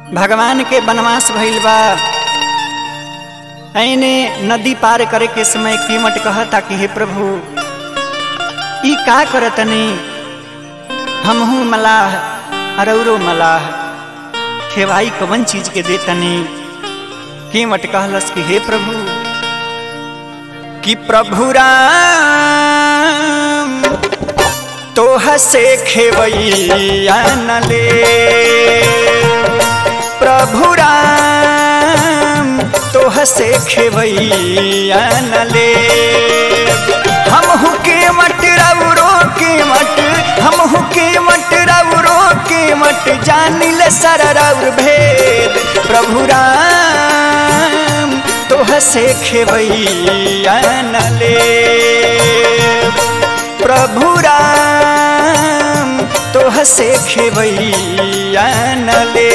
भगवान के वनवास भइल बा ऐने नदी पार करे के समय कीमत कहता कि हे प्रभु ई का करतनी हमहू मलाह अरौरो मलाह खेवाई कवन चीज के देतनी कीमत कहलस कि हे प्रभु कि प्रभु राम तोह से खेवैया न ले प्रभु राम तोह से खेवैया न ले हम के मट रौरो के मट हम के मट रौरो के मट जानिल सर रौर भेद प्रभु राम तोह से खेवैया न ले प्रभु राम तोह से खेवैया न ले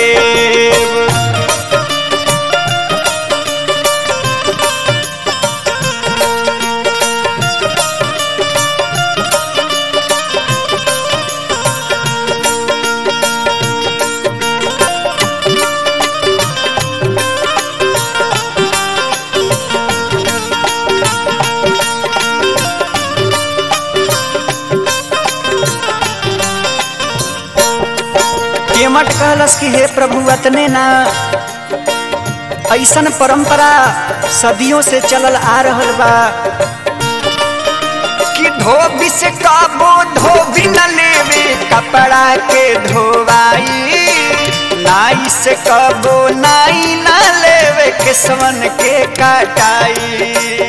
केमट कहलस कि हे प्रभु अतने ना ऐसन परंपरा सदियों से चलल आ रहल बा कि धोबी से काबो धोबी न लेवे कपड़ा के धोवाई नाई से कबो नाई न लेवे किसवन के काटाई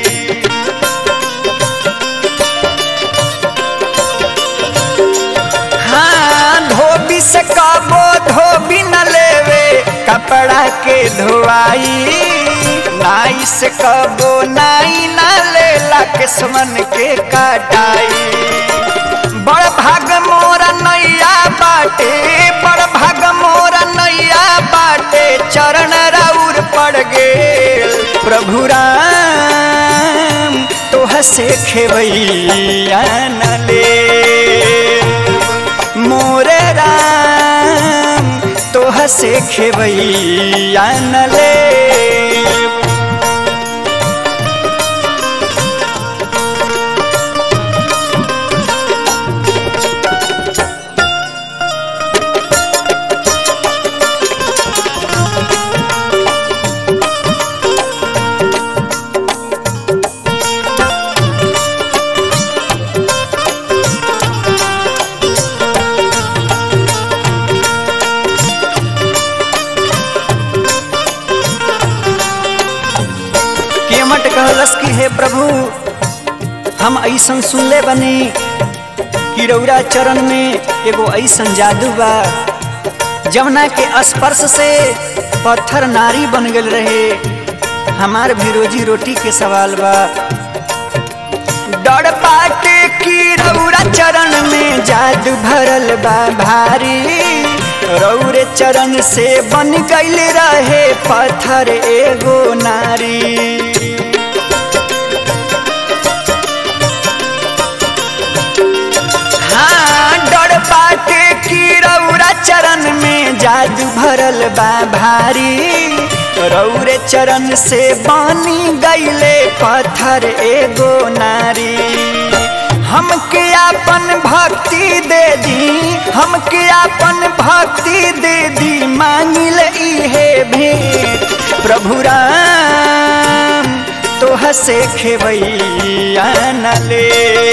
हाँ धोबी से कबो धोबी न लेवे कपड़ा के धोआई नाई से कबो नाई न लेला किस्मन के काटाई बड़ भाग मोरा नैया बाटे बड़ भाग मोरा नैया बाटे चरण राउर पड़ गेल प्रभु राम तोह से खेवैया न ले मोरे राम तोह से खेवैया न ले केमट कहलस कि हे प्रभु हम ऐसन सुनले बनी कि रौरा चरण में एगो ऐसन जादू बा जमुना के स्पर्श से पत्थर नारी बन गल रहे हमार भी रोजी रोटी के सवाल बा डर पाटे की रौरा चरण में जादू भरल बा भारी रौरे चरण से बन गईल रहे पत्थर एगो नारी हाँ डर पाटे की रौरा चरण में जादू भरल बा भारी रौरे चरण से बनी गईले पत्थर एगो नारी हमके आपन भक्ति दे दी हमके आपन भक्ति दे दी मांगिल इहे भेंट प्रभु राम तोह से खेवैया न ले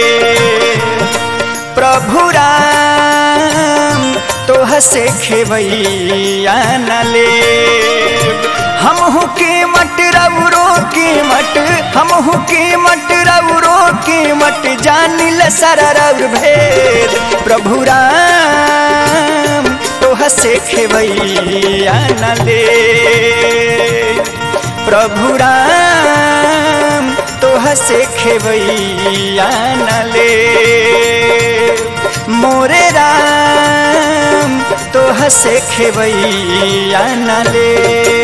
प्रभु राम तोह से खेवैया न ले हमहू के मट रौरो के मट हमहू के मट रौरो के मट जानिल सररव भेद प्रभु राम तोह से खेवैया न ले प्रभु राम तोह से खेवैया न ले मोरे राम तोह से खेवैया न ले